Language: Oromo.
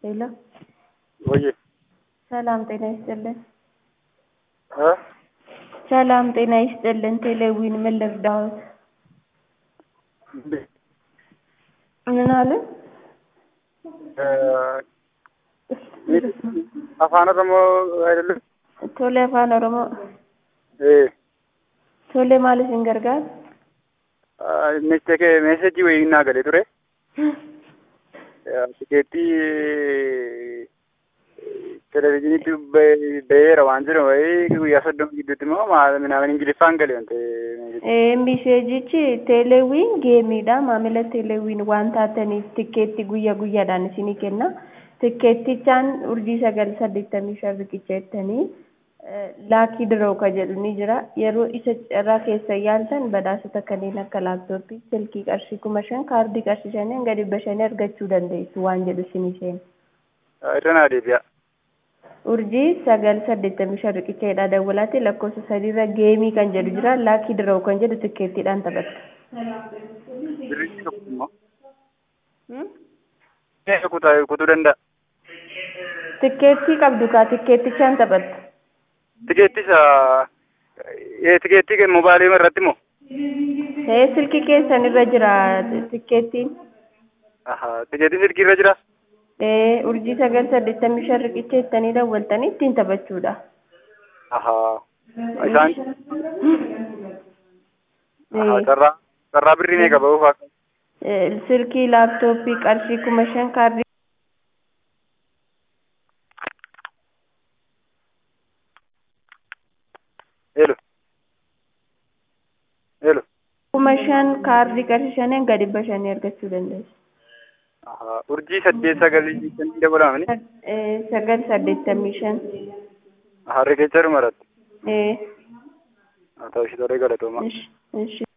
ሄሎ ወይ ሰላም ጤና ይስጥልን። እ ሰላም ጤና ይስጥልን። ቴሌዊን ምን ልርዳዎት? ምን አሉ? afaan oromoo አይደለም ቶሌ አፋን ኦሮሞ ee ቶሌ ማለት hin gargaaru? mistake meesejii wayii naa galee ture tikeettii televizyiiniitti ba'eera waan jedhamu wayii guyyaa soddoma gidduutti immoo minaamin ingiliffaan gale wante Miseejichi teeleewwiin geemiidha. Maamila teeleewwiin waan taataniif tikkeetti guyyaa guyyaadhaan isinii kenna. Tikkeettichaan urjii sagal saddeettamii shan riqicha jettanii laakii diroo ka jedhu ni jira. Yeroo isa irraa keessa yaaltan badhaasota kanneen akka laaptooppii, silkii qarshii kuma shan, kaardii qarshii shaniin gadi bashanii argachuu dandeessu waan jedhu isinii seena. irra naa deebi'a urjii sagal saddeettamii shan riqicha jedhaa dawwalaatti lakkoofsa sadiirra geemii kan jedhu jira laakii diroo kan jedhu tikkeettiidhaan taphatta. birrii tokko immoo meeshaa kutaa kutuu danda'a Tikkeettii qabdu kaa tikkeettichaan taphatta. tikeettisa tikeettii mobaayilii irratti immoo Ee silkii keessan irra jira tikkeettiin. tikeettiin silkii irra jira Ee urjii sagal saddeettamii shan riqicha jettanii dawwaltanii ittiin taphachuudha. isaan carraa carraa birrii meeqa ba'uuf akka Ee, Silkii laaptooppii qarshii kuma shan kaardii Hello. Hello. kuma shan kaardii qarshii shaniin gadi bashanii argachuu dandeessu. Urjii saddeet sagalii shanii dabalamani. Ee, sagal saddeettamii shan. Riqicha dhumarratti. Ee, Haa ta'u ishee tolee galatooma. ish, ish.